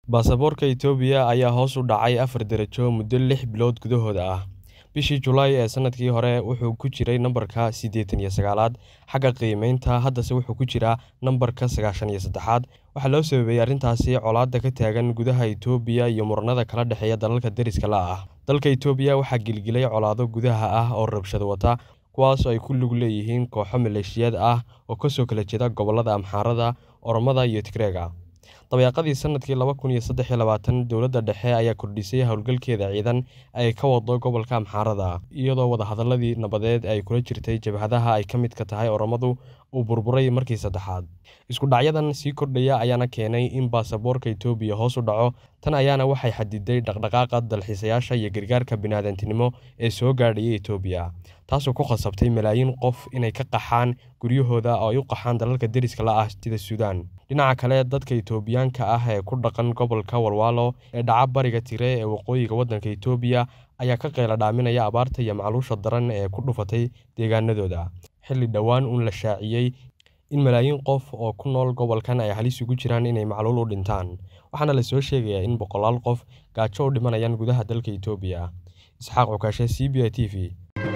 Baasaboorka Itoobiya ayaa hoos u dhacay afar darajo muddo lix bilood gudahood ah. Bishii Julaay ee sanadkii hore wuxuu ku jiray nambarka siddeetan iyo sagaalaad xagga qiimaynta, haddase wuxuu ku jiraa nambarka sagaashan iyo seddexaad. Waxaa loo sababeeyay arrintaasi colaadda ka taagan gudaha Itoobiya iyo muranada kala dhexeeya dalalka deriska la ah. Dalka Itoobiya waxaa gilgilay colaado gudaha ah oo rabshado wata, kuwaas oo ay ku lug leeyihiin kooxo maleeshiyaad ah oo ka soo kala jeeda gobollada Amxaarada, Oromada iyo Tigreega. Dabayaaqadii sanadkii laba kun iyo saddex iyo labaatan, dowladda dhexe ayaa kordhisay hawlgalkeeda ciidan ee ay ka wado gobolka Amxaarada, iyadoo wadahadalladii nabadeed ee ay kula jirtay jabhadaha ay ka midka tahay Oromadu uu burburay markii saddexaad. Isku dhacyadan sii kordhaya ayaana keenay in baasaboorka Itoobiya hoos u dhaco, tan ayaana waxay xaddiday dhaqdhaqaaqa dalxiisayaasha iyo gargaarka bini'aadantinimo ee soo gaadhaya Itoobiya, taasoo ku khasabtay malaayiin qof inay ka qaxaan guryahooda oo ay u qaxaan dalalka deriska la ah sida Suudaan. Dhinaca kale, dadka Itoobiyaanka ah ee ku dhaqan gobolka Walwalo ee dhaca bariga Tigray ee waqooyiga waddanka Itoobiya ayaa ka qaylo dhaaminaya abaarta iyo macluusha daran ee ku dhufatay deegaanadooda, xilli dhowaan uun la shaaciyay in malaayiin qof oo ku nool gobolkan ay halis ugu jiraan inay macluul u dhintaan, waxaana la soo sheegayaa in boqolaal qof gaajo u dhimanayaan gudaha dalka Itoobiya. Isxaaq Cukashe, C B A T V.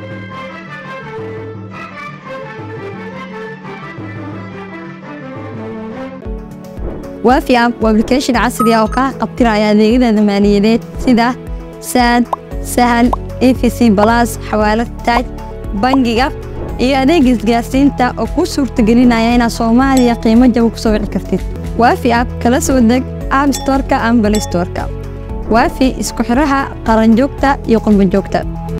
waafi app waa application casri ah oo kaa qabtiraya adeegyada maaliyadeed sida saad sahal efc balas xawaalad taaj bangiga iyo adeega isgaarsiinta oo kuu suurtagelinaya inaad soomaaliya qiimo jaban ku soo wici kartid waafi app kala soo deg app storeka ama balay storeka waafi isku xidhaha qaranjoogta iyo qurbanjoogta